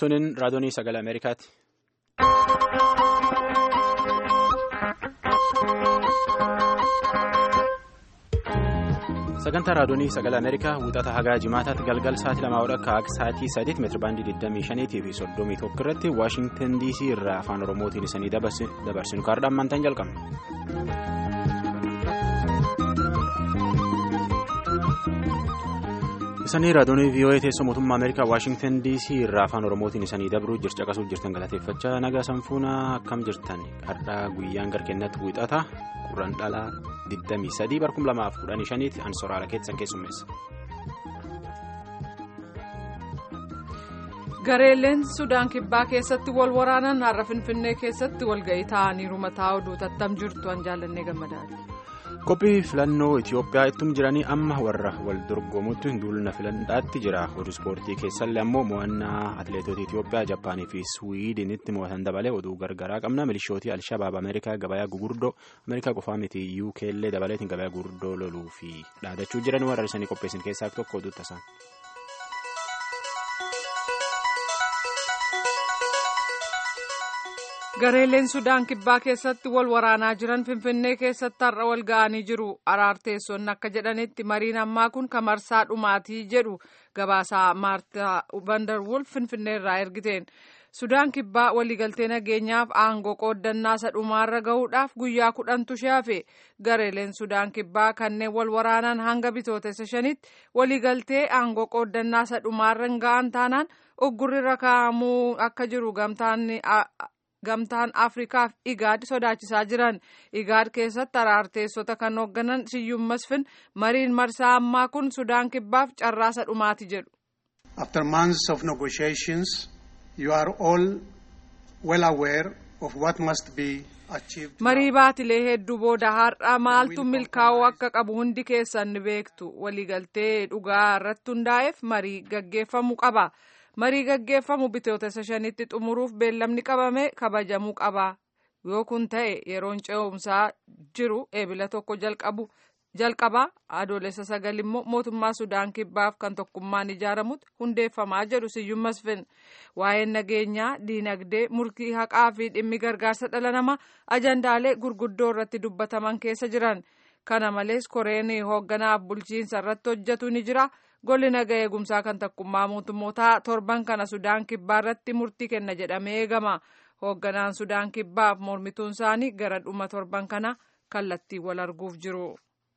Tunin raadiyoonii sagalee Ameerikaati. Sagantaa raadiyoonii sagalee Ameerikaa wixata hagaa jimaataatti galgal sa'aatii lamaa akka sa'aatii sadiitti meetira baandii 25 fi 31 irratti Waashingtan DC irraa afaan Oromootiin isanii dabarsinu kaardhaan maantaan jalqabna. Isanii raadiyoonii VOA teessoo mootummaa Ameerikaa Waashingtan DC irraa afaan Oromootiin isanii dabruu caqasuuf jirtan galateeffachaa nagaa sanfuunaa akkam jirtan har'aa guyyaan garkeennatti wixata qurraan dhalaa 23 barkum 2015 an soraala keessan keessummeessa. gareeleen sudaan kibbaa keessatti wal waraanan har'a finfinnee keessatti walga'ii ta'aniiru mataa oduu tattam jirtu an jaallannee gammadaati. Qophii filannoo Itoophiyaa ittum jiranii amma warra wal dorgomutti duulna filannaatti jira. Oduu ispoortii keessallee ammoo mo'annaa atileetota Itoophiyaa Jaappaanii fi Suwiidinitti mo'atan dabalee oduu gargaraa qabna. Milishootii Alshabaab Ameerikaa gabayaa gugurdoo Ameerikaa qofaa miti UK illee dabaleetiin gabayaa gugurdoo loluu fi dhaadachuu jiran warra isanii qopheessan keessaa tokko oduu tasan. gareeleen sudaan kibbaa keessatti wal waraanaa jiran finfinnee keessatti har'a wal ga'anii jiru araarteessonni akka jedhanitti mariin ammaa kun kamarsaa dhumaatii jedhu gabaasaa maartaa vandarwulf finfinnee irraa ergiteen sudaan kibbaa waliigaltee nageenyaaf aangoo qooddannaa isa dhumaarra gahuudhaaf guyyaa kudhantu shaafe gareeleen sudaan kibbaa kanneen wal waraanan hanga bitootessa shanitti waliigaltee aangoo qooddannaa isa dhumaarra hin ga'an taanaan uggurri kaa'amuu akka jiru gamtaan. gamtaan afrikaaf igaad sodaachisaa jiran igaad keessatti araarteessota kan hoogganan siyyuum masfin mariin marsaa ammaa kun sudaan kibbaaf carraasa dhumaati jedhu. after months of negotiations you are all well aware of what must be achieved. marii baatilee hedduu booda har'a maaltu milkaa'uu akka qabu hundi keessan ni beektu waliigaltee dhugaa irratti hundaa'eef marii gaggeeffamuu qaba. marii gaggeeffamu bitootessa shanitti xumuruuf beellamni qabame kabajamuu qaba yoo kun ta'e yeroon ce'umsaa jiru eebila tokko jalqaba adoolessa sagal immoo mootummaa sudaan kibbaaf kan tokkummaan ijaaramutti hundeeffamaa jedhu siyyuum masfin waa'een nageenyaa diinagdee murtii haqaa fi dhimmi gargaarsa dhala namaa ajandaalee gurguddoo irratti dubbataman keessa jiran kana malees koreen hoogganaaf bulchiinsa irratti hojjetu ni jira. golli naga eegumsaa kan tokkummaa mootummootaa torban kana sudaan kibbaa irratti murtii kenna jedhamee eegama hoogganaan sudaan kibbaaf mormituun isaanii gara dhuma torban kana kallattii wal arguuf jiru.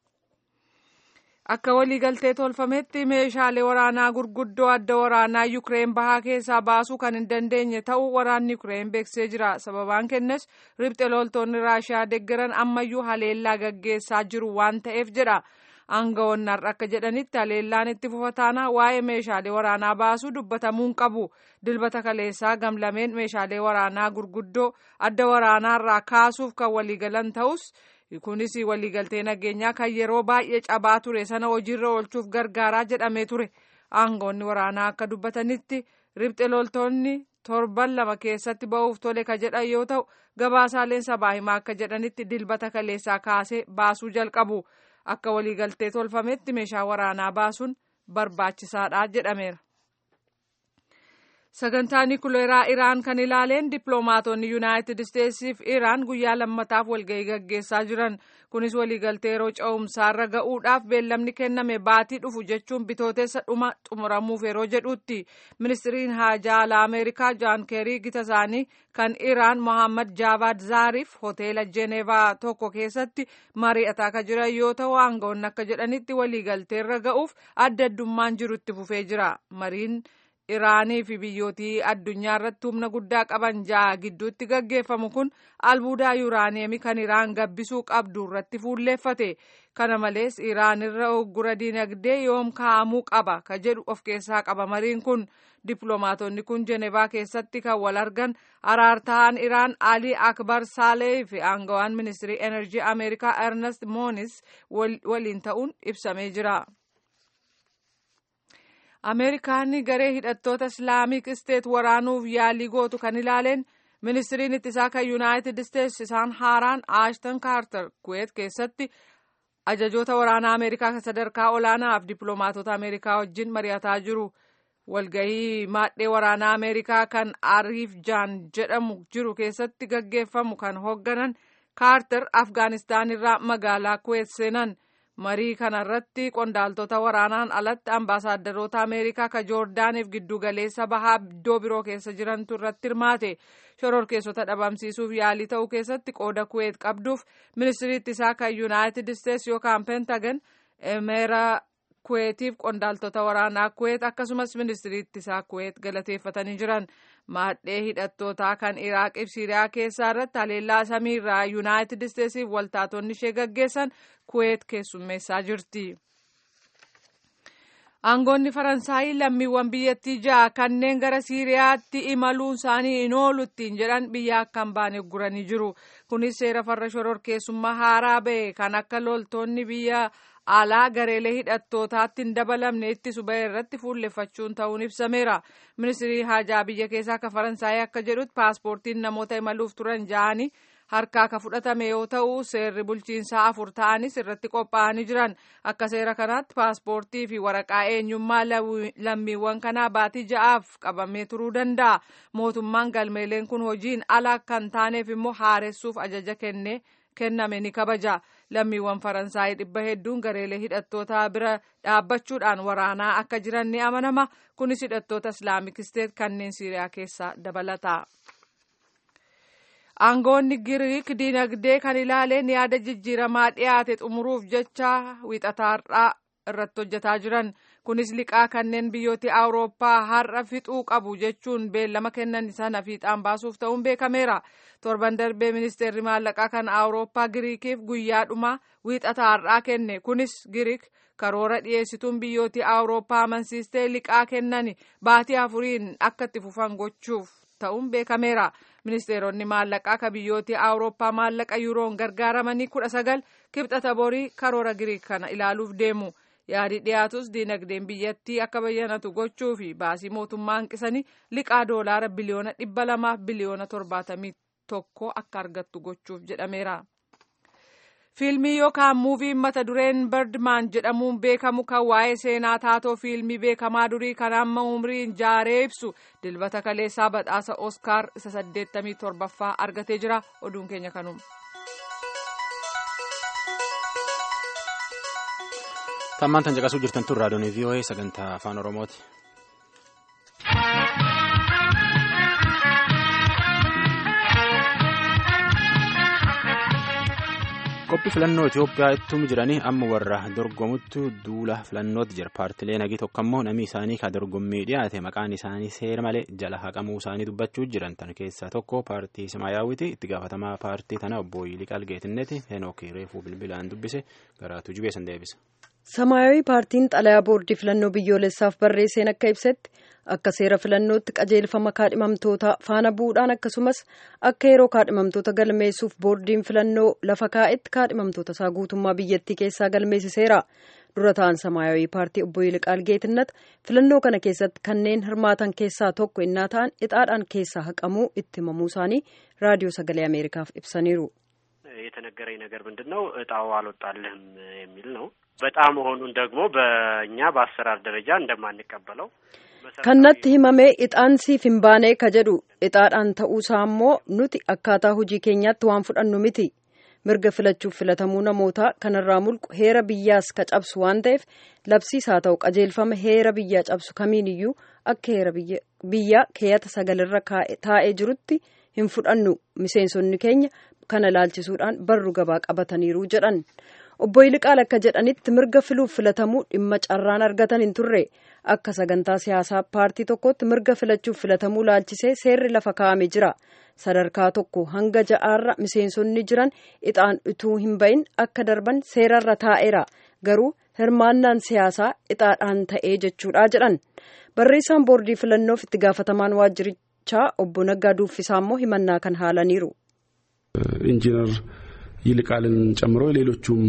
akka waliigaltee tolfametti meeshaalee waraanaa gurguddoo adda waraanaa yukireen bahaa keessaa baasuu kan hin dandeenye ta'uu waraanni yukireen beeksisee jira sababaan kennes ribxe loltoonni raashiyaa deeggaran ammayyuu haleellaa gaggeessaa jiru waan ta'eef jedha. aangawoonni har'a akka jedhanitti haleellaan itti fufataana waa'ee meeshaalee waraanaa baasuu dubbatamuun qabu dilbata kaleessaa gamlameen meeshaalee waraanaa gurguddoo adda waraanaarraa kaasuuf kan waliigalan ta'us kunis waliigaltee nageenyaa kan yeroo baay'ee cabaa ture sana hojiirra oolchuuf gargaaraa jedhamee ture aangawoonni waraanaa akka dubbatanitti ribxe loltoonni torban lama keessatti ba'uuf tole ka jedhan yoo ta'u gabaasaaleen sabaa himaa akka jedhanitti dilbata kaleessaa kaasee baasuu jalqabu. akka waliigaltee tolfametti meeshaa waraanaa baasuun barbaachisaadha jedhameera. sagantaa nikuleeraa iraan kan ilaaleen dippiloomaatonni yuunaayitid isteetsiif iraan guyyaa lammataaf walgahii gaggeessaa jiran kunis waliigaltee yeroo ce'umsaarra ga'uudhaaf beellamni kenname baatii dhufu jechuun bitootessa dhuma xumuramuuf yeroo jedhutti ministiriin haajaa alaa ameerikaa jaan keerii gita isaanii kan iraan mohammad jaavad zaariif hoteela jeenevaa tokko keessatti mari'ataa kan jiran yoo ta'u aangawoonni akka jedhanitti waliigalteerra ga'uuf adda addummaan jiru itti fufee jira mariin. iraanii fi biyyootii addunyaa irratti humna guddaa qaban ja'a gidduutti gaggeeffamu kun albuudaa yuuraaniyeemii kan iraan gabbisuu qabdu irratti fuulleeffate kana malees iraan irra uggura diinagdee yoom kaa'amuu qaba ka jedhu of keessaa qaba mariin kun dippiloomaatonni kun jenevaa keessatti kan wal argan araartaan iraan alii akbar saalee fi aangawaan ministirii enerjii ameerikaa ernest moonis waliin ta'uun ibsamee jira. ameerikaan garee hidhattoota islaamik isteet waraanuuf yaalii gootu kan ilaaleen ministiriin ittisaa kan yuunaayitid isteetsi isaan haaraan aashtan kaartar kuweet keessatti ajajoota waraanaa ameerikaa kan sadarkaa olaanaaf dippiloomaatota ameerikaa wajjin mari'ataa jiru walgahii maadhee waraanaa ameerikaa kan ariif jaan jedhamu jiru keessatti gaggeeffamu kan hoogganan kaarter afgaanistaan irraa magaalaa kuweet seenan marii kanarratti qondaaltota waraanaan alatti ambaasaadarota ameerikaa ka joordaaniif giddugaleessa bahaa iddoo biroo keessa jirantu irratti hirmaate shororkeessota dhabamsiisuuf yaalii ta'uu keessatti qooda kuweet qabduuf ministiriitti isaa kan yuunaayitid isteets yookaan pentagan emeera kuweetiif qondaaltota waraanaa kuweet akkasumas ministiriitti isaa kuweet galateeffatanii jiran maadhee hidhattootaa kan iraaqif siiriyaa keessaa irratti haleellaa samiirraa yuunaayitid isteetsiif waltaatonni ishee gaggeessan kuweet keessummeessaa jirti. aangoonni faransaayii lammiiwwan biyyattii ja'a kanneen gara siiriyaatti imaluun isaanii hin oolu ittiin jedhan biyya akka hin baane guranii jiru kunis seera farra shororkeessummaa haaraa ba'e kan akka loltoonni biyya alaa gareelee hidhattootaatti hin dabalamne ittisu ba'e irratti fuulleffachuun ta'uun ibsameera ministirii haajaa biyya keessaa akka faransaayii akka jedhutti paaspoortiin namoota imaluuf turan ja'anii harkaa ka fudhatame yoo ta'u seerri bulchiinsaa afur ta'anis irratti qophaa'anii jiran akka seera kanaatti paaspoortii fi waraqaa eenyummaa lammiiwwan kanaa baatii ja'aaf qabamee turuu danda'a mootummaan galmeeleen kun hojiin ala kan taaneef immoo haaressuuf ajaja kenne kenname ni kabaja lammiiwwan faransaayii dhibba hedduun gareelee hidhattootaa bira dhaabbachuudhaan waraanaa akka jiran ni amanama kunis hidhattoota islaamik isteet kanneen siiriyaa keessaa dabalata. aangoonni giriik dinagdee kan ilaaleen yaada jijjiiramaa dhiyaate xumuruuf jecha wiixataarraa irratti hojjetaa jiran kunis liqaa kanneen biyyooti awurooppaa har'a fixuu qabu jechuun beellama kennan sana fiixaan baasuuf ta'uun beekameera torban darbee ministeerri maallaqaa kan awurooppaa giriikiif guyyaadhuma wiixataarraa kenne kunis giriik karoora dhiyeessituun biyyooti awurooppaa amansiistee liqaa kennan baatii afuriin akka itti fufan gochuuf ta'uun beekameera. ministeeronni maallaqaa ka biyyooti awurooppaa maallaqa yuuroon gargaaramanii kudha sagal kibxata borii karoora giriik kana ilaaluuf deemu yaadi dhiyaatus diinagdeen biyyattii akka bayyanatu gochuu fi baasii mootummaa hanqisanii liqaa doolaara biliyoona dhibba lamaaf biliyoona torbaatamii tokko akka argattu gochuuf jedhameera. fiilmii yookaan muuviin mata dureen birdman jedhamuun beekamu kan waa'ee seenaa taatoo fiilmii beekamaa durii kan amma umriin jaaree ibsu dilbata kaleessaa badhaasa oskaar isa saddeettamii torbaffaa argatee jira oduun keenya kanuma. tammaan tan caqasuu jirtan tun raadiyoon vii'oo'ee sagantaa afaan oromooti. qophii filannoo Itoophiyaa ittum jiranii amma warra dorgomuttu duula filannootti jira paartilee nagii tokko ammoo namni isaanii ka dorgommii dhiyaate maqaan isaanii seera malee jala haqamuu isaanii dubbachuu jiran tan keessaa tokko paartii Simaayaawiti itti gaafatamaa paartii tana obbo Yiliqaal Geetinneti Henook Reefuu bilbilaan dubbise garaatu jubeessan deebisa. Samaayawii paartiin xalayaa boordii filannoo biyyoolessaaf barreesseen akka ibsetti akka seera filannootti qajeelfama kaadhimamtoota faana bu'uudhaan akkasumas akka yeroo kaadhimamtoota galmeessuuf boordiin filannoo lafa kaa'etti kaadhimamtoota isaa guutummaa biyyattii keessaa galmeessiseera. dura ta'an samaayawii paartii obbo Yiliqaal Geetinnat filannoo kana keessatti kanneen hirmaatan keessaa tokko innaa ta'an ixaadhaan keessaa haqamuu itti himamuu isaanii raadiyoo sagalee ameerikaaf ibsaniiru. የተነገረኝ ነገር ምንድን ነው እጣው አልወጣልህም የሚል ነው። በጣም መሆኑን ደግሞ በእኛ በአሰራር ደረጃ እንደማንቀበለው kannatti himamee ixaan siif hin baanee ka jedhu ixaadhaan ta'uusaa immoo nuti akkaataa hojii keenyaatti waan fudhannu miti mirga filachuuf filatamuu namootaa kanarraa mulqu heera biyyaas ka cabsu waan ta'eef labsiis haa ta'u qajeelfama heera biyyaa cabsu kamiin iyyuu akka heera biyyaa keeyata sagalirra taa'ee jirutti hin fudhannu miseensonni keenya kana laalchisuudhaan barru gabaa qabataniiru jedhan obbo Yiliqaal akka jedhanitti mirga filuuf filatamuu dhimma carraan argatan hin turre akka sagantaa siyaasaa paartii tokkotti mirga filachuuf filatamuu laalchisee seerri lafa kaa'ame jira sadarkaa tokko hanga ja'aarra miseensonni jiran ixaan utuu hin bahin akka darban seerarra taa'eera garuu hirmaannaan siyaasaa ixaadhaan ta'ee jechuudha jedhan barreessaan boordii filannoof itti gaafatamaan waajjirichaa obbo Naggaa Duuffisaa immoo himannaa kan haalaniiru. ኢንጂነር ይልቃልን ጨምሮ ሌሎቹም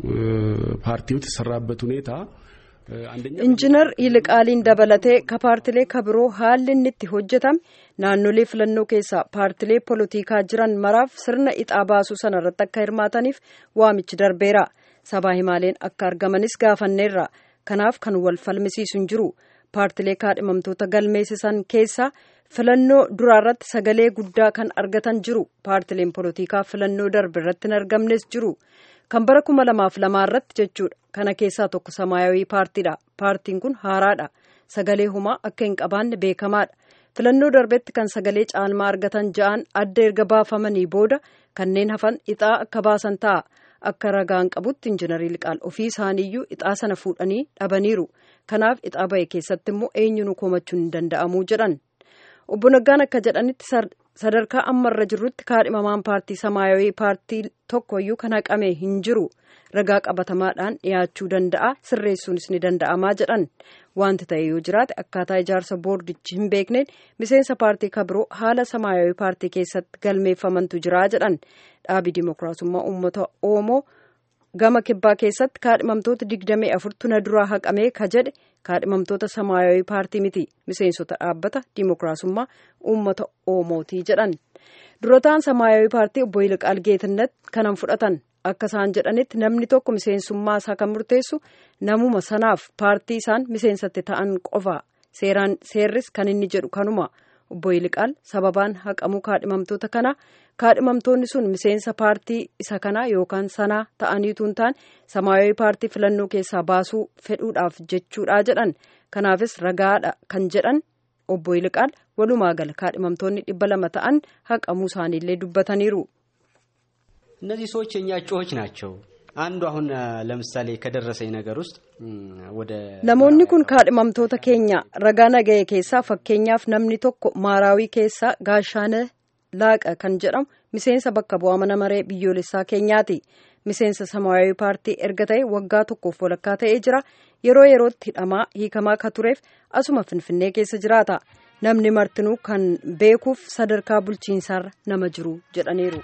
ፓርቲዎች የተሰራበት ሁኔታ injinar yiliqaaliin dabalatee ka paartilee ka biroo haalli inni itti hojjetame naannolee filannoo keessaa paartilee polotikaa jiran maraaf sirna ixaa baasuu sana irratti akka hirmaataniif waamichi darbeera sabaa himaaleen akka argamanis gaafanneerra kanaaf kan wal falmisiisu hin jiru paartilee kaadhimamtoota galmeessisan keessaa filannoo duraarratti sagalee guddaa kan argatan jiru paartileen polotikaa filannoo darbe irratti hin argamnes jiru kan bara kuma lamaaf lamaa irratti jechuudha kana keessaa tokko samaayawii paartiidha paartiin kun haaraadha sagalee humaa akka hin qabaanne beekamaadha filannoo darbetti kan sagalee caalmaa argatan ja'an adda erga baafamanii booda kanneen hafan ixaa akka baasan ta'a akka ragaan qabutti injinarii liqaal ofii isaaniiyyuu ixaa sana fuudhanii dhabaniiru kanaaf ixaa ba'e keessatti immoo eenyuun komachuun hin danda'amuu jedhan obbo Naggaan akka jedhanitti sadarkaa ammarra jirrutti kaadhimamaan paartii samaayawii paartii tokkoyyuu kan haqame hin jiru ragaa qabatamaadhaan dhiyaachuu danda'a sirreessuunis ni danda'amaa jedhan wanti ta'e yoo jiraate akkaataa ijaarsa boordichi hin beekneen miseensa paartii kabiroo haala samaayawii paartii keessatti galmeeffamantu jira jedhan dhaabii dimookiraasummaa uummata oromoo gama kibbaa keessatti kaadhimamtoota digdamii afurtu na duraa haqamee ka jedhe kaadhimamtoota samaayawii paartii miti miseensota dhaabbata dimookiraasummaa uummata oromootii jedhan durataan samaayawii paartii obbo Yilqaal Geetinnat kanan fudhatan akka isaan jedhanitti namni tokko miseensummaa isaa kan murteessu namuma sanaaf paartii isaan miseensatti ta'an qofa seeraan seerris kan inni jedhu kanuma obbo Yilqaal sababaan haqamuu kaadhimamtoota kana kaadhimamtoonni sun miseensa paartii isa kanaa yookaan sanaa ta'aniitu hin taane samaayawii paartii filannoo keessaa baasuu fedhuudhaaf jechuudha jedhan kanaafis ragaadha kan jedhan obbo Yilqaal walumaa gala kaadhimamtoonni dhibba lama ta'an haqamuu isaaniillee dubbataniiru. እነዚህ ሰዎች የኛ እጩዎች ናቸው። አንዱ አሁን ለምሳሌ ከደረሰኝ ነገር ውስጥ ወደ namoonni kun kaadhimamtoota keenya ragaa naga'e keessaa fakkeenyaaf namni tokko maaraawii keessaa gaashaana laaqa kan jedhamu miseensa bakka bu'aa mana maree biyyoolessaa keenyaati miseensa samaayawii paartii erga ta'e waggaa tokkoof walakkaa ta'ee jira yeroo yerootti hidhamaa hiikamaa ka tureef asuma finfinnee keessa jiraata namni martinuu kan beekuuf sadarkaa bulchiinsaarra nama jiru jedhaniiru.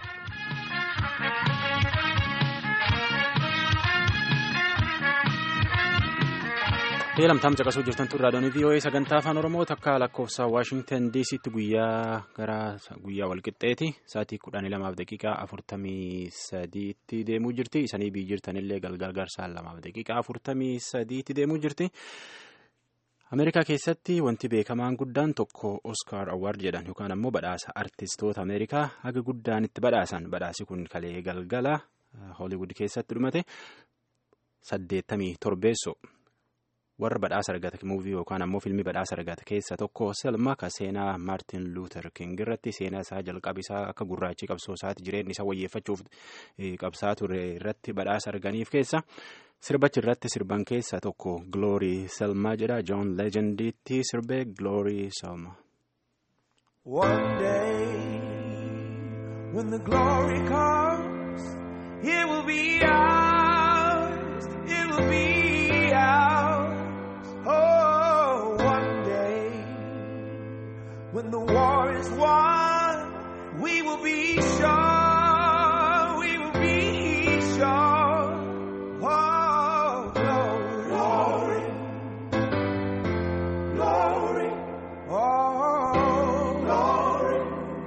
lamtaam caqasuu jirtan tun raadiyoon vii'oo'ee sagantaa afaan oromoo takka lakkoofsa waashingtan diisitti guyyaa gara guyyaa walqixxeeti sa'aatii kudhanii lamaaf daqiiqaa afurtamii sadiitti deemuu jirti isanii biyyi jirtanillee galgal garsaan lamaaf daqiiqaa afurtamii sadiitti deemuu jirti. ameerikaa keessatti wanti beekamaan guddaan tokko oskaar awwaard jedhan yookaan ammoo badhaasa artistoota ameerikaa haga guddaan itti badhaasan badhaasi kun kalee galgala hooliwud keessatti dhumate saddeettamii torbeesso. warra badhaasa argate muuvii yookaan ammoo filmii badhaasa argate keessa tokko selma ka seenaa maartin luuter king irratti seenaa isaa jalqaba isaa akka gurraachi qabsoo isaati jireenya isaa wayyeeffachuuf qabsaa ture irratti badhaasa arganiif keessa sirbachi irratti sirban keessa tokko gloorii selmaa jedha joon leejendiitti sirbee gloorii selma. One day when the glory comes, it will be ours. It will be ours. Oh, one day when the war is won, we will be sure. We will be sure. Oh, glory, glory, glory. Oh, glory,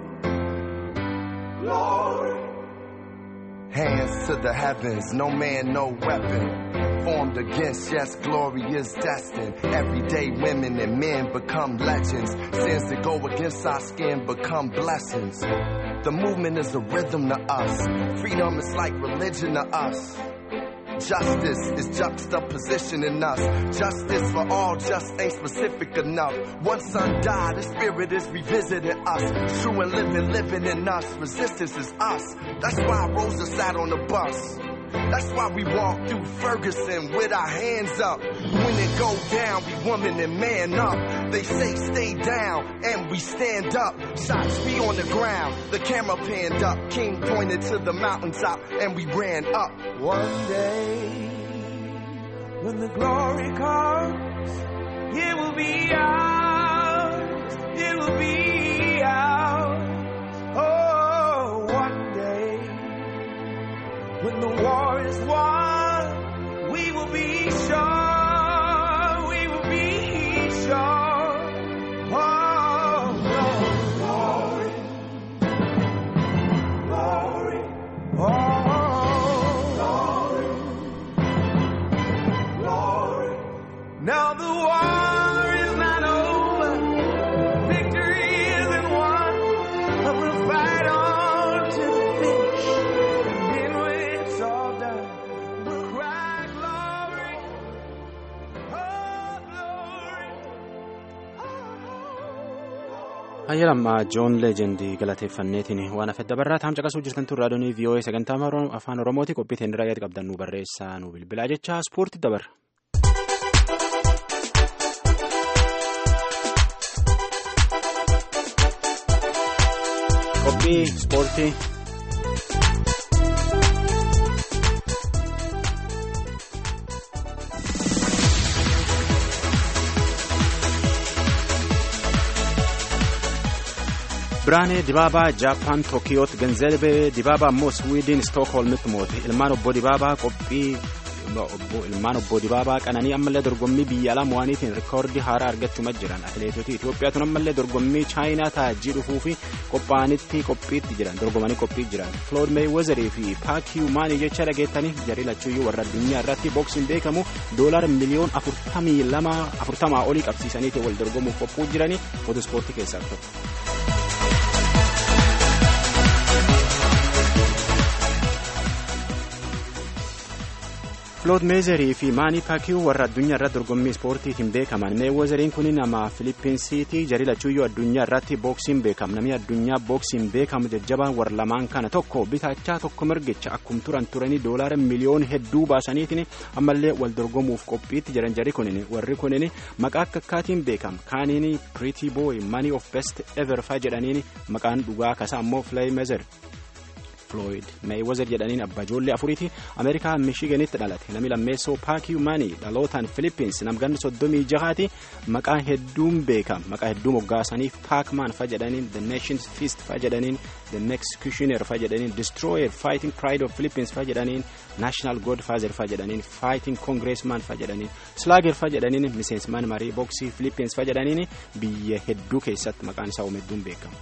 glory. Hands to the heavens, no man, no weapon. Formed against, yes, glory is destined. Everyday women and men become legends. Sins that go against our skin become blessings. The movement is a rhythm to us. Freedom is like religion to us. Justice is juxtaposition in us. Justice for all just ain't specific enough. One son died, the spirit is revisiting us. True and living, living in us. Resistance is us. That's why Rosa sat on the bus. That's why we walk through Ferguson with our hands up. When it go down, we woman and man up. They say stay down, and we stand up. Shots be on the ground, the camera panned up. King pointed to the mountaintop, and we ran up. One day when the glory comes, it will be ours. It will be ours. Oh, one day when the war is won, we will be sure. We will be sure. Oh, glory, glory, oh, glory, glory. Now the war is Hayyalammaa Joon Leejendi galateeffanneetiin waan afedda barraa taam caqasuu jirtantu raadiyoonii VOA sagantaa afaan Oromooti qophii teendira yaada qabdan nu barreessaa nu bilbilaa jecha ispoortii dabarra. Qophii ispoortii. Biraanee Dibaabaa Jaappaan Tookiyooti Ganzeebee Dibaabaa immoo Swiidin Stookholmitti moote ilmaan obbo Dibaabaa qophii ilmaan obbo Dibaabaa qananii ammallee dorgommii biyya alaa mo'aniitiin rikoordii haaraa argachuuma jiran atileetota Itoophiyaatuun ammallee dorgommii chaayinaa taajjii dhufuu fi qophaa'anitti qophiitti jiran dorgomanii qophii jiran Floyd Mayweezerii fi Paakiyu Maanii jecha dhageettanii jarii lachuuyyuu warra addunyaa irratti booksiin beekamu doolaar miliyoon afurtamii lama afurtamaa olii qabsiisaniitiin wal dorgomuuf qophuu jiranii foto ispoortii keessaa tokko. Flood Meezerii fi Maanii Paakiyuu warra addunyaa irratti dorgommii ispoortiitiin beekaman Meewwezeriin kun nama Filippinsiitii jarii lachuuyyuu addunyaa irratti booksiin beekam namni addunyaa booksiin beekamu jajjabaan warra lamaan kana tokko bitaachaa tokko mirgicha akkum turan turanii doolaara miliyoon hedduu baasaniitiin ammallee wal dorgomuuf qophiitti jiran jarii kunin warri kunin maqaa akka akkaatiin beekam kaaniin Pretty Boy Money of Best Ever faa jedhaniin maqaan dhugaa kasaa ammoo Floyd Meezer. Floyd Mayweather jedhaniin abbaa ijoollee afuriiti Ameerikaa Michiganitti dhalate namni lammeessoo Paakiyu Maanii dhalootaan Philippines namganni soddomii jahaati maqaa hedduun beekama maqaa hedduu moggaasaniif Paakman fa jedhaniin The Nations Feast fa jedhaniin The Executioner fa jedhaniin Destroyer Fighting Pride of Philippines fa jedhaniin National Godfather fa jedhaniin Fighting Congressman fa jedhaniin Slugger fa jedhaniin miseensman marii boksii Philippines fa jedhaniin biyya hedduu keessatti maqaan isaa uume hedduun beekama.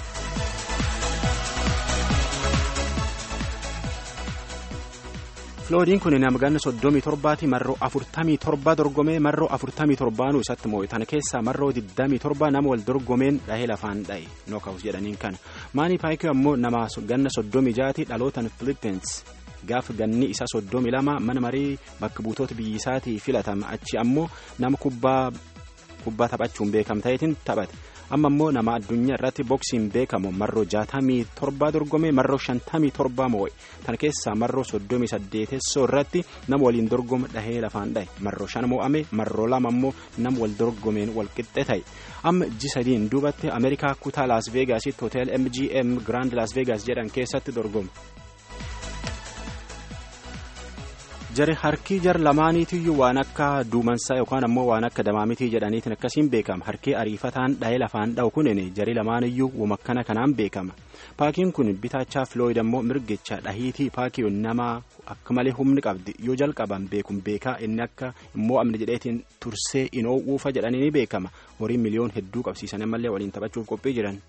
Floodiin kun nama ganna soddomii torbaati marroo afurtamii torba dorgomee marroo afurtamii torbaanuu isatti moo'e tana keessaa marroo digdamii torba nama wal dorgomeen dhahee lafaan dha'e nookawus jedhaniin kana maanii paayikii ammoo nama ganna soddomii jaati dhalootan Philippines gaaf ganni isa soddomii lama mana marii bakka buutoota biyyisaatii filatama achi ammoo nama kubbaa kubbaa taphachuun beekam ta'eetiin taphate. amma immoo nama addunyaa irratti boksiin beekamu marroo jaatamii torba dorgomee marroo shantamii torba moo'e tan keessaa marroo soddomii saddeetessoo irratti nama waliin dorgoma dhahee lafaan dhahe marroo shan moo'ame marroo lama immoo nama wal dorgomeen wal qixxe ta'e amma ji sadiin duubatti ameerikaa kutaa laas veegaasitti hotel mgm grand laas veegaas jedhan keessatti dorgoma. jari harkii jar lamaaniitiyyuu waan akka duumansaa yookaan ammoo waan akka damaamitii jedhaniitiin akkasiin beekama harkii ariifataan dhahee lafaan dha'u kunin jari lamaaniyyuu wamakkana kanaan beekama paakiin kun bitaachaa filooyid ammoo mirgicha dhahiitii paakiyoon nama akka malee humni qabdi yoo jalqaban beekun beekaa inni akka immoo amni jedheetiin tursee inoo uufa jedhanii ni beekama horii miliyoon hedduu qabsiisan ammallee waliin taphachuuf qophii jiran.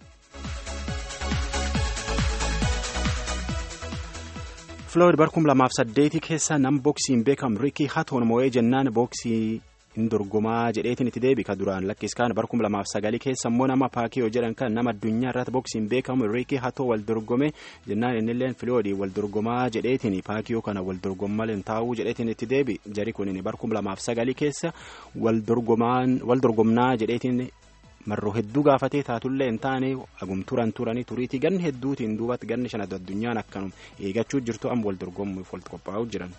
Floyd barkum lamaaf saddeetii keessa nam booksiin beekamu Riikii Hatoon moo'ee jennaan booksii hin dorgomaa jedheetiin itti deebi ka duraan lakkiskaan barkum lamaaf sagalii keessa immoo nama paakiyoo jedhan kan nama addunyaa irratti booksiin beekamu Riikii Hatoo wal dorgome jennaan innilleen Floyd wal dorgomaa jedheetiin paakiyoo kana wal dorgommaleen taa'uu jedheetiin itti deebi jari kunin barkum lamaaf sagalii keessa wal dorgomnaa jedheetiin marroo hedduu gaafatee taatullee hin taane agum turan turanii turiitii ganni hedduutiin duubatti ganni shan addunyaan akkanum eegachuu jirtu amma wal dorgomuuf walitti qophaa'uu jiran.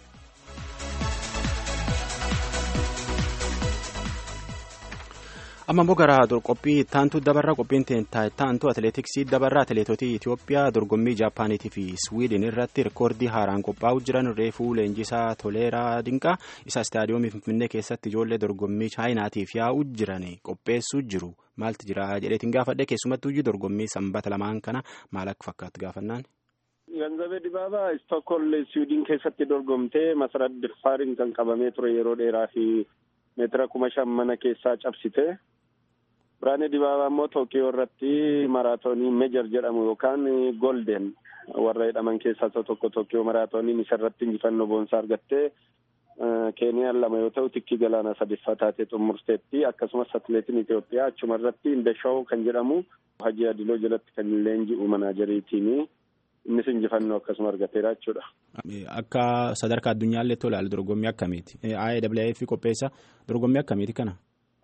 amma immoo gara qophii ittaantu dabarraa qophiin ittaantu atileetiksii dabarraa atileetotii Itoophiyaa dorgommii Jaappaaniitii fi Swiidin irratti rikoordii haaraan qophaa'uu jiran reefuu leenjisaa toleeraa dinqaa isa istaadiyoomii Finfinnee keessatti ijoollee dorgommii chaayinaatiif yaa'uu jiran qopheessuu jiru maaltu jira jedheetiin gaafadhe keessumattuu dorgommii sanbata lamaan kana maal akka fakkaatu gaafannaan. Ganzabee Dibaabaa Istookholm Swiidin keessatti dorgomtee masarat Dirfaariin kan qabamee ture yeroo dheeraa fi meetira kuma shan mana keessaa cabsite. Biraanee Dibaabaa immoo Tookiyoo irratti maraatoonii meejar jedhamu yookaan golden warra jedhaman keessaa isa tokko Tookiyoo maraatooniin isa irratti injifannoo boonsaa argattee Keeniyaan lama yoo ta'u tikkii galaanaa sadiffaa taatee xumurteetti akkasumas atileetiin Itoophiyaa achuma irratti Indeshaw kan jedhamu Hajji Adiloo jalatti kan leenji'u manaajeriitiini. Innis injifannoo akkasuma argateera jechuudha. Akka sadarkaa addunyaallee tolaalu dorgommii akkamiiti? IAAF qopheessa dorgommii akkamiiti kana?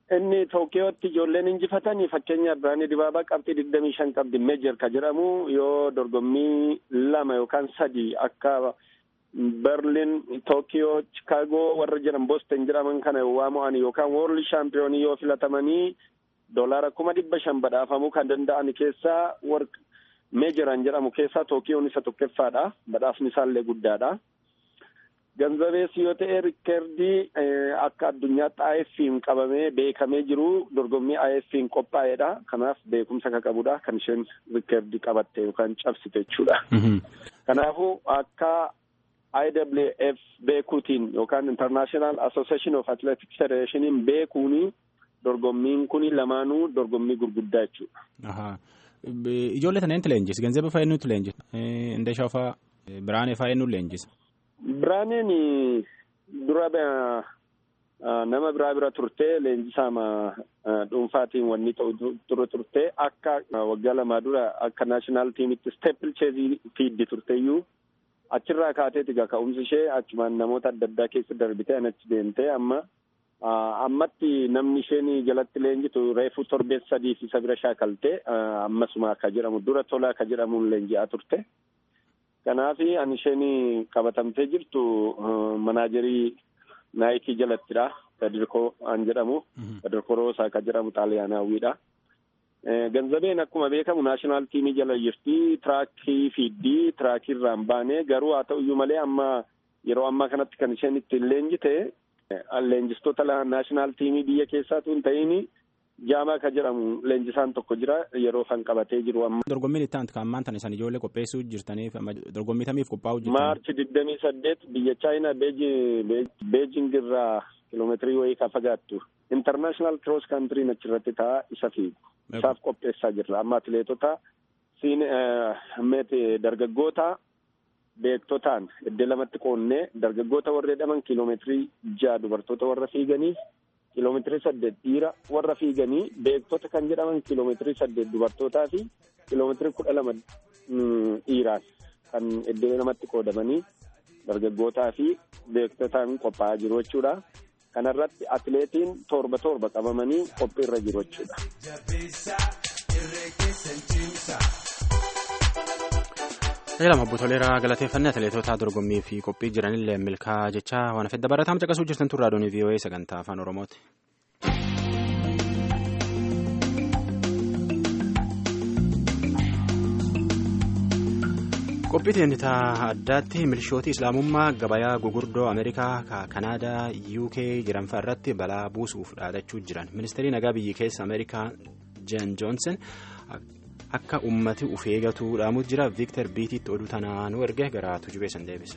inni Tookiyootti ijoolleen injifatanii fakkeenyaaf Biraanii Dibaabaa qabxii digdamii shan qabdi meejor ka jedhamu yoo dorgommii lama yookaan sadi akka Berlin, Tookiyoo, Chicaagoo warra jiran Boston jedhaman kana waa mo'an yookaan World Championii yoo filatamanii doolaara kuma dhibba shan badhaafamuu kan danda'an keessaa warq meejoran jedhamu keessaa Tookiyoon isa tokkoffaadha. Badhaafni isaallee guddaadha. Ganzabeessi yoo ta'e rikkeerdii akka addunyaatti IF'n qabamee beekamee jiru dorgommii IF'n qophaa'edha. Kanaaf beekumsa kan qabudha. Kan isheen rikkeerdii qabatte yookaan cabsite jechuudha. Kanaafuu akka IWF beekuutiin yookaan International Association of Athletics Federationiin beekuuni dorgommiin kun lamaanuu dorgommii gurguddaa jechuudha. Ijoollee tana eenyutu leenjisa? Ganzaba fa'aa eenyutu leenjisa? Indeeshaa fa'aa Biraanee fa'aa eenyutu leenjisa? Biraaneen dura nama biraa bira turte leenjisaa dhuunfaatiin wanni ture turte akka waggaa lamaa dura akka naashinaal tiimitti steepil cheezii fiiddi turteeyyuu achirraa kaateeti gaa ka'umsi ishee achumaan namoota adda addaa keessa darbitee achi deemtee amma ammatti namni isheen jalatti leenjitu reefu torbee sadii fi isa bira shaakaltee ammasuma akka jedhamu dura tola akka jedhamuun leenji'aa turte. Kanaaf ani isheen qabatamtee jirtu manaajerii naayikii jalattidha. Kadirkoo an jedhamu. Kadirkoo Roosaa akka jedhamu xaaliyaanaawwiidha. Ganzabeen akkuma beekamu naashinaal tiimii jala jirti. Tiraakii fiiddii tiraakii irraan baane garuu haa ta'uyyuu malee amma yeroo ammaa kanatti kan isheen ittiin leenjite leenjistoota naashinaal tiimii biyya keessaatu hin ta'in jaamaa ka jedhamu leenjisaan tokko jira yeroo kan qabatee jiru amma. Dorgommiin itti aantu kan ammaan tana isaan ijoollee qopheessuu jirtaniif dorgommii tamiif qophaa'uu jirtan. Maarchi digdamii saddeet biyya Chaayinaa Beejing irraa kiloomeetirii wayii ka fagaattu intarnaashinaal kiroos kaantiriin achirratti ta'a isa fiigu. Isaaf qopheessaa jirra amma atileetota siin dargaggoota beektotaan iddoo lamatti qoonnee dargaggoota warra jedhaman kiiloomeetirii ja'a dubartoota warra fiiganiif kiiloomeetirii saddeet dhiira warra fiiganii beektota kan jedhaman kiiloomeetirii saddeet dubartootaa fi kiiloomeetirii kudha lama dhiiraan kan iddoo lamatti qoodamanii dargaggootaa fi beektotaan qophaa'aa jiru jechuudha. Kanarratti atileetiin torba torba qabamanii qophiirra jiru jechuudha. Tajaajila obbo Toleeraa galateeffannaa atileetota dorgommii fi qophii jiranillee milkaa jecha waan fedha barataan caqasuu jirtan turraa doonii VOA sagantaa afaan Oromooti. qophii teennitaa addaatti milishooti islaamummaa gabayaa gugurdoo ameerikaa kanaadaa uk jiran fa'a irratti balaa buusuuf dhaadachuu jiran ministeerri nagaa biyyi keessa ameerikaa jen joonsen akka ummati uf eegatu dhaamu jira viiktar biitiitti oduu tanaanuu erge gara tujubeessan deebisa.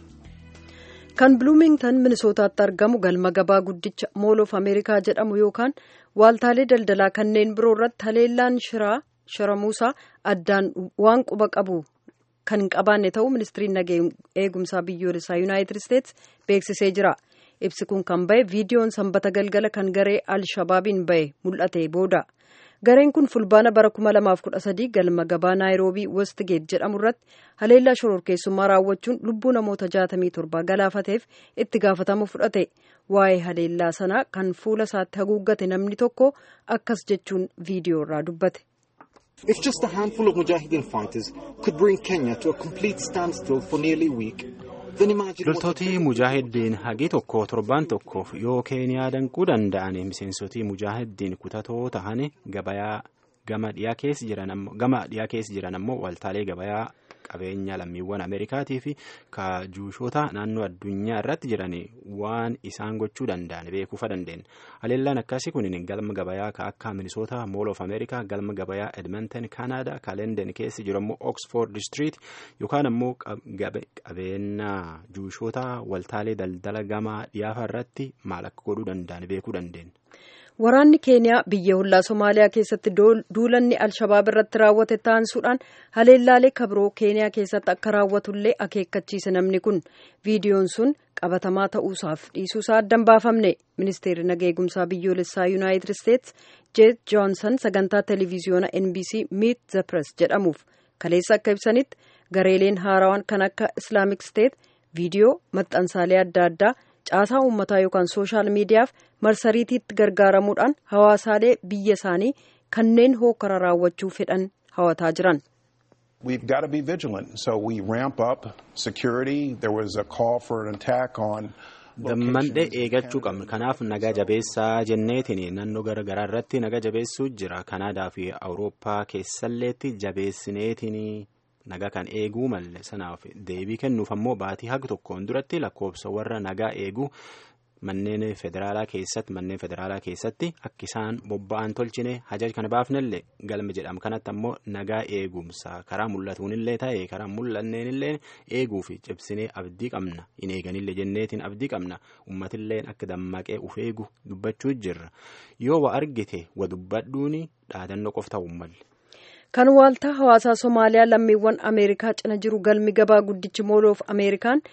kan buluumingtan minisootaatti argamu galma gabaa guddicha mool of ameerikaa jedhamu yookaan waaltaalee daldalaa kanneen biroo irratti haleellaan shiraa shiramuusaa addaan waan quba qabu. kan hin qabaanne ta'uu ministiriin nageenya eegumsaa biyyoolessaa yuunaayitid isteetsi beeksisee jira ibsi kun kan bahe viidiyoon sanbata galgala kan garee al-shabaabiin bahe mul'ate booda gareen kun fulbaana bara 2013 galma gabaa naayiroobii westgeet jedhamu irratti haleellaa shororkeessummaa raawwachuun lubbuu namoota 67 galaafateef itti gaafatama fudhate waa'ee haleellaa sanaa kan fuula isaatti haguuggate namni tokko akkas jechuun viidiyoo irraa dubbate. If just a handful of Mujahideen fighters could bring Kenya to a complete standstill for nearly a week, then imagine loltooti mujaahidiin hagi tokko torbaan tokkoof yoo keeniyaa danquu danda'an miseensotii mujaahidiin kutatoo tahan gabayaa gama dhiyaa keessa jiran ammoo gama dhiyaa keessa jiran ammoo waltaalee gabayaa qabeenya lammiiwwan ameerikaatii fi kaajuushoota naannoo addunyaa irratti jiran waan isaan gochuu danda'an beekuufa dandeenya haleellaan akkasii kun galma gabayaa ka akka minisoota mool of ameerikaa galma gabayaa edmonton kaanaadaa kaalenden keessa jiru ammoo oxford district yookaan ammoo qabeenya juushoota waltaalee daldala gama dhiyaafa irratti maal akka godhuu danda'an beekuu dandeenya. Waraanni Keeniyaa biyya hollaa Somaaliyaa keessatti duulanni Alshabaab irratti raawwate taansuudhaan haleellaalee kabiroo Keeniyaa keessatti akka raawwatullee akeekkachiise namni kun viidiyoon sun qabatamaa ta'uusaaf dhiisuusaa addan baafamne ministeerri nageegumsaa biyyoolessaa yuunaayitid isteetsi jeet joonsan sagantaa televiziyoona NBC Meet the Press jedhamuuf kaleessa akka ibsanitti gareeleen haarawaan kan akka islaamik steet viidiyoo maxxansaalee adda addaa caasaa uummataa yookaan sooshaal miidiyaaf marsariitiitti gargaaramuudhaan hawaasaalee biyya isaanii kanneen hookara raawwachuu fedhan hawataa jiran. We've got to be vigilant. So we ramp up security. There was a call for an attack on. Dammandhee eegachuu qabna. Kanaaf nagaa jabeessaa jenneetiin naannoo garaagaraa irratti nagaa jabeessuu jira. Kanaadaa fi Awurooppaa keessalleetti jabeessineetiin nagaa kan eeguu malle sanaaf deebii kennuuf ammoo baatii haga tokkoon duratti lakkoofsa warra nagaa eeguu manneen federaalaa keessatti manneen federaalaa keessatti akka isaan bobba'an tolchine hajaja kana baafnellee galma jedhama kanatti ammoo nagaa eegumsaa karaa mul'atuunillee ta'e karaa mul'anneenillee eeguu fi cibsinee abdii qabna hin eeganillee jenneetiin abdii qabna ummatilleen akka dammaqee uf eegu dubbachuu jirra yoo wa argite wa dubbadhuuni dhaadannoo qof ta'uu malle. kan waaltaa hawaasaa somaaliyaa lammiiwwan ameerikaa cina jiru galmi gabaa guddichi mooloof ameerikaan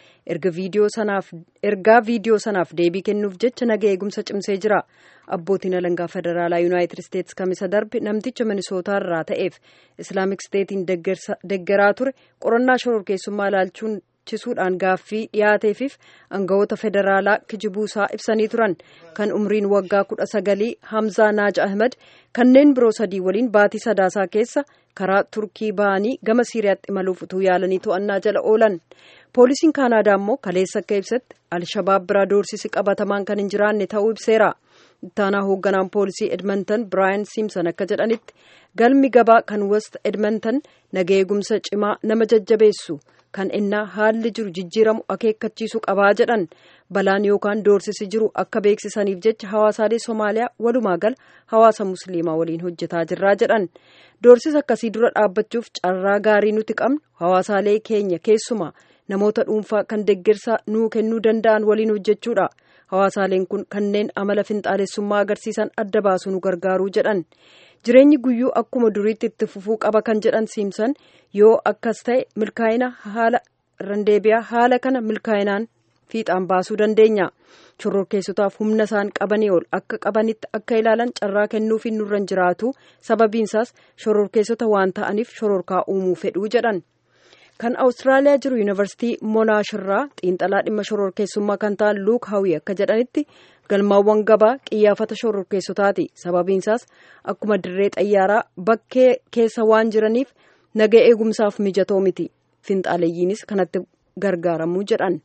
ergaa viidiyoo sanaaf deebii kennuuf jecha naga eegumsa cimsee jira abbootiin alangaa federaalaa yuunaayitid isteetsi kamisa darbe namticha minisootaa irraa ta'eef islaamik steetiin deggeraa ture qorannaa shororkeessummaa ilaalchuun chisuudhaan gaaffii dhiyaateefiif aangawoota federaalaa kijibuusaa ibsanii turan kan umriin waggaa kudha sagalii hamzaa naaj ahmed kanneen biroo sadii waliin baatii sadaasaa keessa karaa turkii ba'anii gama siiriyaatti imaluuf utuu yaalanii to'annaa jala oolan poolisiin kaanaadaa immoo kaleessa akka ibsetti alshabaab biraa doorsisi qabatamaan kan hin jiraanne ta'uu ibseera ittaanaa hoogganaan poolisii edmonton biraayan siimson akka jedhanitti galmi gabaa kan west edmonton naga eegumsa cimaa nama jajjabeessu kan innaa haalli jiru jijjiiramu akeekkachiisu qabaa jedhan balaan yookaan doorsisi jiru akka beeksisaniif jecha hawaasaalee somaaliyaa walumaa gala hawaasa musliimaa waliin hojjetaa jirraa jedhan doorsisa akkasii dura dhaabbachuuf carraa gaarii nuti qabnu hawaasaalee keenya keessumaa namoota dhuunfaa kan deeggarsa nuu kennuu danda'an waliin hojjechuudha hawaasaaleen kun kanneen amala finxaalessummaa agarsiisan adda baasu nu gargaaruu jedhan jireenyi guyyuu akkuma duriitti itti fufuu qaba kan jedhan siimsan yoo akkas ta'e milkaa'ina haala randeebiyaa haala kana milkaa'inaan fiixaan baasuu dandeenya shororkeessotaaf humna isaan qabanii ol akka qabanitti akka ilaalan carraa kennuufi nurran jiraatu sababiinsaas shororkeessota waan ta'aniif shororkaa uumuu fedhuu jedhan kan awustiraaliyaa jiru yuunivarsiitii monaashirraa xiinxalaa dhimma shororkeessummaa kan ta'an luuk hawii akka jedhanitti galmaawwan gabaa qiyyaafata shororkeessotaati sababiinsaas akkuma dirree xayyaaraa bakkee keessa waan jiraniif naga eegumsaaf mijatoo miti finxaaleeyyiinis kanatti gargaaramuu jedhan.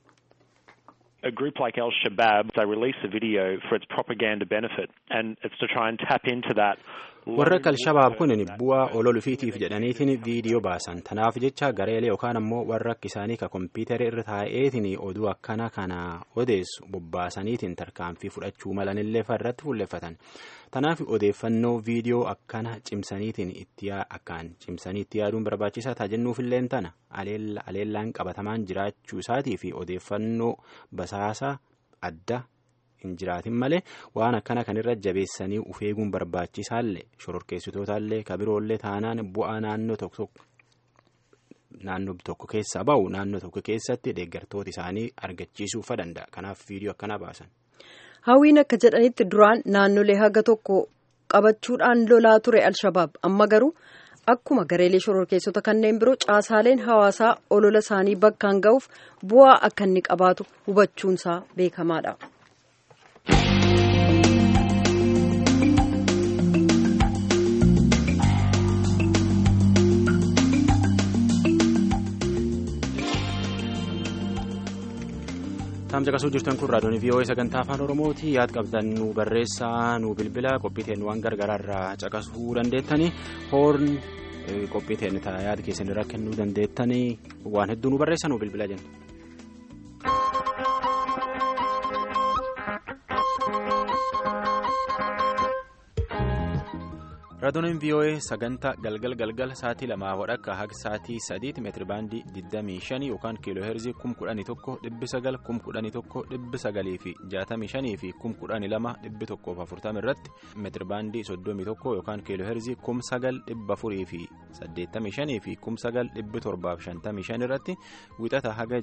a group like Al Shabaab, they release a video for its propaganda benefit, and it's to try and tap into that. warra alshabaab kun bu'aa ololufiitiif jedhaniitiin viidiyoo baasan tanaaf jecha gareelee yookaan ammoo warra akka isaanii ka kompiitara irra taa'eetiin oduu akkana kana odeessu bobbaasaniitiin tarkaanfii fudhachuu malanillee irratti fuulleffatan tanaaf odeeffannoo viidiyoo akkana cimsaniitiin itti akkaan cimsanii itti yaaduun barbaachisaa taajennuufilleen tana aleellaan qabatamaan jiraachuu isaatii fi odeeffannoo basaasaa adda hin jiraatin malee waan akkana kanirra jabeessanii uf eeguun barbaachisaallee shororkeessitootaallee kabiroollee taanaan bu'aa naannoo tokko naannoo tokko keessa ba'u naannoo tokko keessatti deeggartoota isaanii argachiisuuf danda'a kanaaf viidiyoo akkana baasan. hawwiin akka jedhanitti duraan naannolee haga tokko qabachuudhaan lolaa ture alshabaab amma garuu akkuma gareelee shororkeessota kanneen biroo caasaaleen hawaasaa olola isaanii bakkaan ga'uuf bu'aa akka inni qabaatu hubachuunsaa beekamaadha. Taam caqasuu jirtan kun raadiyoon VOA sagantaa afaan Oromooti yaad qabdan nu barreessaa nu bilbila qophiiteen waan gargaraa irraa caqasuu dandeettanii hoorn qophiiteen yaada keessan irraa kennuu dandeettanii waan hedduu nu barreessa nu bilbila jenna. raadiyoon VOA sagantaa galgal galgal sa'aatii lamaa wadhakka haga sa'aatii sadiitti meetiri baandii 25 yookaan kiiloo heerzii 11,900 11,900 fi 65 fi 12,140 irratti meetiri baandii 31 yookaan kiiloo heerzii 9,400 fi 85 fi 9,755 irratti wixata haga